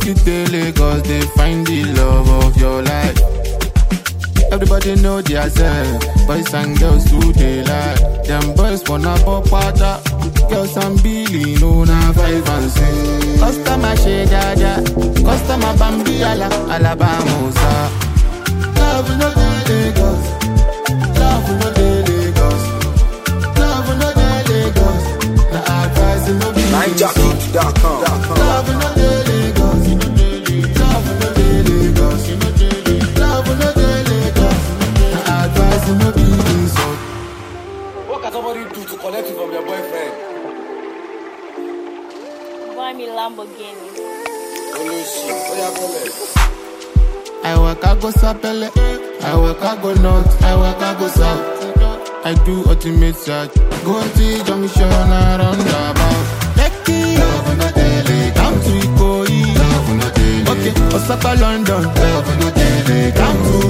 you dey Lagos, they find the love of your life. Everybody know their self, boys and girls too they like. Them boys wanna pop water, girls and Billy no na five and six. Customer shade jaja, customer bambi ala alabamusa. Love no dey Lagos, love no dey Lagos, love no dey Lagos. Na advice no be NineJockey.com. Love no dey Lagos, love no dey Lagos, love no dey Lagos. Na advice no be insult. What can somebody do to collect you from your boyfriend? Buy me Lamborghini. Olushi, what happened? I work, I go sapele. I work, I go north. I work, I go south. I do ultimate search. Go to junction around about. Lekki, love no daily. Down to Ikoyi, love no daily. Okay, Osaka, London, love no daily. Down to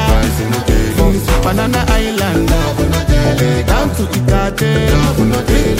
Wanja, Banana Island, love no daily. Down to Ikate, love no daily.